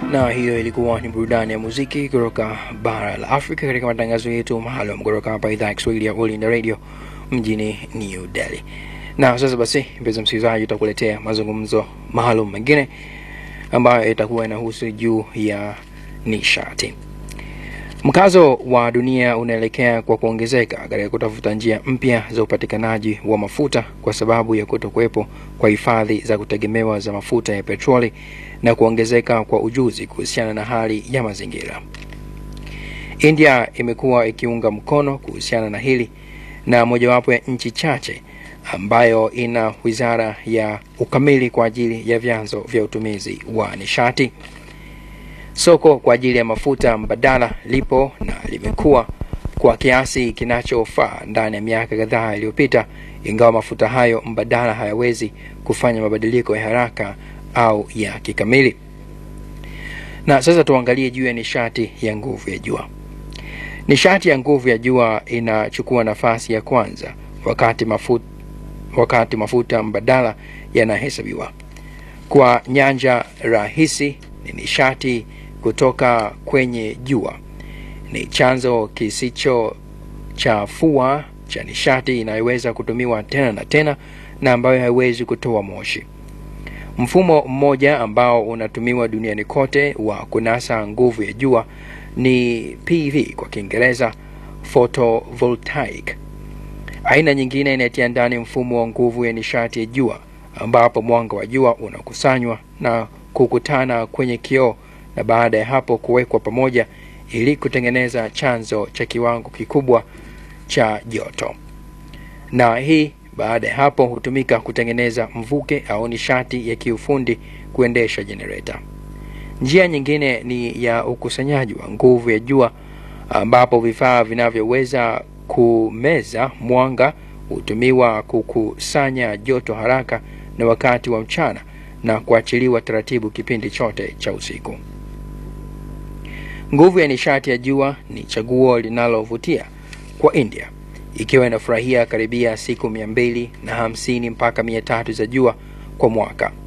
na hiyo ilikuwa ni burudani ya muziki kutoka bara la Afrika katika matangazo yetu maalum kutoka hapa idhaa ya Kiswahili ya All India Radio mjini New Delhi. Na sasa basi, mpenzi msikilizaji, utakuletea mazungumzo maalum mengine ambayo itakuwa inahusu juu ya nishati. Mkazo wa dunia unaelekea kwa kuongezeka katika kutafuta njia mpya za upatikanaji wa mafuta kwa sababu ya kutokuwepo kwa hifadhi za kutegemewa za mafuta ya petroli na kuongezeka kwa ujuzi kuhusiana na hali ya mazingira. India imekuwa ikiunga mkono kuhusiana na hili na mojawapo ya nchi chache ambayo ina wizara ya ukamili kwa ajili ya vyanzo vya utumizi wa nishati. Soko kwa ajili ya mafuta mbadala lipo na limekuwa kwa kiasi kinachofaa ndani ya miaka kadhaa iliyopita, ingawa mafuta hayo mbadala hayawezi kufanya mabadiliko ya haraka au ya kikamili. Na sasa tuangalie juu ya nishati ya nguvu ya jua. Nishati ya nguvu ya jua inachukua nafasi ya kwanza wakati mafuta, wakati mafuta mbadala yanahesabiwa. Kwa nyanja rahisi, ni nishati kutoka kwenye jua. Ni chanzo kisichochafua cha nishati inayoweza kutumiwa tena na tena na ambayo haiwezi kutoa moshi. Mfumo mmoja ambao unatumiwa duniani kote wa kunasa nguvu ya jua ni PV kwa Kiingereza, photovoltaic. Aina nyingine inatia ndani mfumo wa nguvu ya nishati ya jua ambapo mwanga wa jua unakusanywa na kukutana kwenye kioo na baada ya hapo kuwekwa pamoja ili kutengeneza chanzo cha kiwango kikubwa cha joto, na hii baada ya hapo hutumika kutengeneza mvuke au nishati ya kiufundi kuendesha jenereta. Njia nyingine ni ya ukusanyaji wa nguvu ya jua ambapo vifaa vinavyoweza kumeza mwanga hutumiwa kukusanya joto haraka na wakati wa mchana na kuachiliwa taratibu kipindi chote cha usiku. Nguvu ya nishati ya jua ni chaguo linalovutia kwa India, ikiwa inafurahia karibia siku mia mbili na hamsini mpaka mia tatu za jua kwa mwaka.